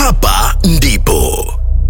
hapa ndipo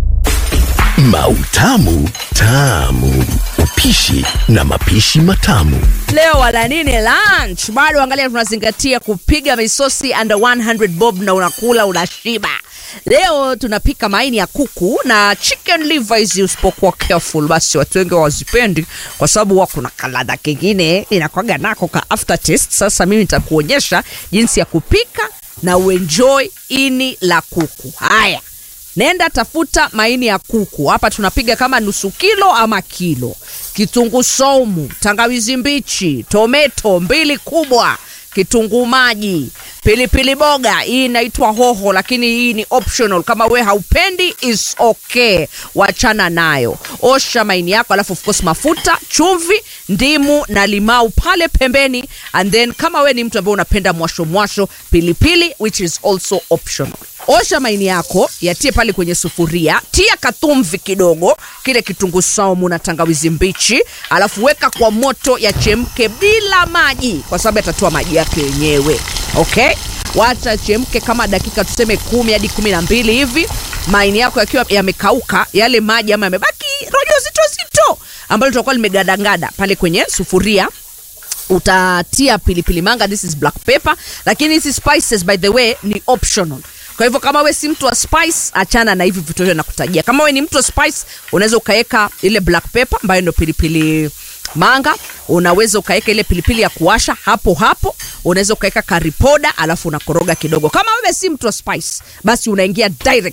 Mautamu Tamu, upishi na mapishi matamu. Leo wala nini lunch? Bado angalia, tunazingatia kupiga misosi under 100 bob na unakula unashiba. Leo tunapika maini ya kuku na chicken liver. Hizi usipokuwa careful, basi watu wengi hawazipendi kwa sababu wako na kaladha kingine inakwaga nako ka aftertaste. Sasa mimi nitakuonyesha jinsi ya kupika na uenjoy ini la kuku. Haya, nenda tafuta maini ya kuku. Hapa tunapiga kama nusu kilo ama kilo, kitunguu saumu, tangawizi mbichi, tometo mbili kubwa, kitunguu maji, pilipili boga. Hii inaitwa hoho, lakini hii ni optional. Kama we haupendi is okay, wachana nayo. Osha maini yako, alafu of course mafuta, chumvi, ndimu na limau pale pembeni, and then kama we ni mtu ambaye unapenda mwasho mwasho, pilipili which is also optional. Osha maini yako, yatie pale kwenye sufuria, tia katumvi kidogo, kile kitunguu saumu na tangawizi mbichi, alafu weka kwa moto yachemke bila maji, kwa sababu yatatoa maji yake yenyewe. Okay, wacha chemke kama dakika tuseme kumi hadi kumi na mbili hivi. Maini yako yakiwa yamekauka, yale maji ama yamebaki rojo zito zito ambalo litakuwa limegadangada pale kwenye sufuria utatia pilipili manga, this is black pepper, lakini hizi spices by the way ni optional. Kwa hivyo kama we si mtu wa spice, achana na hivi vitu vyote nakutajia. Kama we ni mtu wa spice, unaweza ukaweka ile black pepper ambayo ndio pilipili manga, unaweza ukaweka ile pilipili ya kuwasha hapo hapo, unaweza ukaweka curry powder, alafu unakoroga kidogo. Kama wewe si mtu wa spice, basi unaingia direct